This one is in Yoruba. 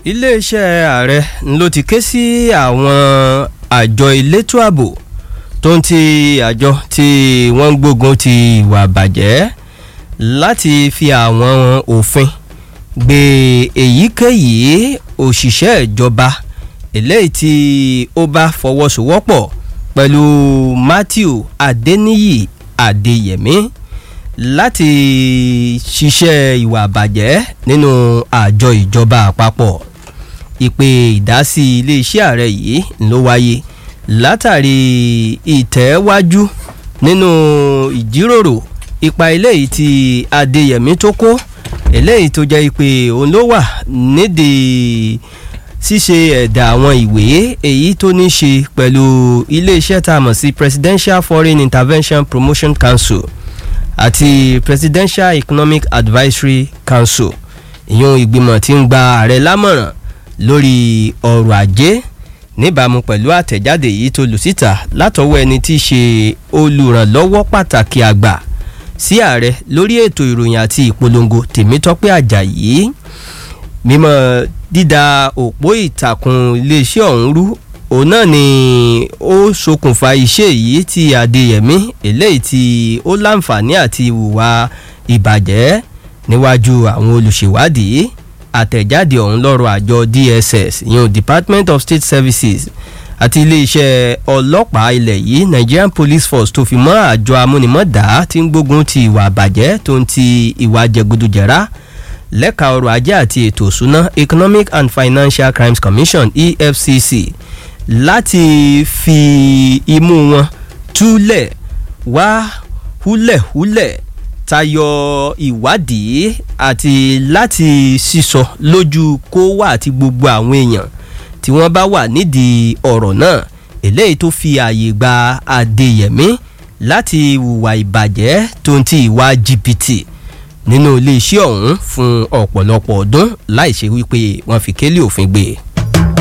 iléeṣẹ́ ààrẹ ló ti ké sí àwọn àjọ elétò ààbò tó ń ti àjọ tí wọ́n ń gbógun ti ìwà bàjẹ́ láti fi àwọn òfin gbé èyíkéyìí òṣìṣẹ́ ìjọba eléyìí tí ó bá fọwọ́sowọ́pọ̀ pẹ̀lú Matthew Adeniyi Adeyemi láti ṣiṣẹ́ ìwà bàjẹ́ nínú àjọ ìjọba àpapọ̀ ìpè ìdásí iléeṣẹ́ ààrẹ yìí ló wáyé látàrí ìtẹ̀wájú nínú ìjíròrò ipa eléyìí tí Adéyẹmí tó kó eléyìí tó jẹ́ pé òun ló wà nídìí ṣíṣe ẹ̀dà àwọn ìwé èyí tó ní ṣe pẹ̀lú iléeṣẹ́ tá a mọ̀ sí Presidential Foreign Intervention Promotion Council àti Presidential Economic Advisory Council ìyún ìgbìmọ̀ tí ń gba ààrẹ lámọ̀ràn lórí ọrọ̀ ajé níbàámu pẹ̀lú àtẹ̀jáde yìí tó lù síta látọwọ́ ẹni tí í ṣe olùrànlọ́wọ́ pàtàkì àgbà sí ààrẹ lórí ètò ìròyìn àti ìpolongo Tèmítọ́pẹ́ Àjàyí mímọ́ dídá òpó ìtàkùn iléeṣẹ́ ọ̀hún rú òun náà ni ó ṣokùnfà iṣẹ́ yìí tí Adéyẹmí eléyìí tí ó láǹfààní àti ìwà ìbàjẹ́ níwájú àwọn olùṣèwádìí àtẹ̀jáde ọ̀hún lọ́rọ̀ àjọ DSS ìyẹn Department of State Services àti iléeṣẹ́ ọlọ́pàá ilẹ̀ yìí Nigerian Police Force tó fi mọ́ àjọ amúnimọ́dá tí ń gbógun ti ìwà àbàjẹ́ tó ń ti ìwà jẹgúdújẹrá lẹ́ka ọrọ̀ ajé àti ètò ìṣúná Economic and Financial Crimes Commission EFCC láti fi imú wọn túlẹ̀ wá húlẹ̀húlẹ̀ tayọ ìwádìí àti láti sísọ lójú kó wà àti gbogbo àwọn èèyàn tí wọ́n bá wà nídìí ọ̀rọ̀ náà eléyìí tó fi ààyè gba Adéyẹmí láti hùwà ìbàjẹ́ tó ń ti ìwà jìbìtì nínú iléeṣẹ́ ọ̀hún fún ọ̀pọ̀lọpọ̀ ọdún láì ṣe wípé wọ́n fi kélé òfin gbé e.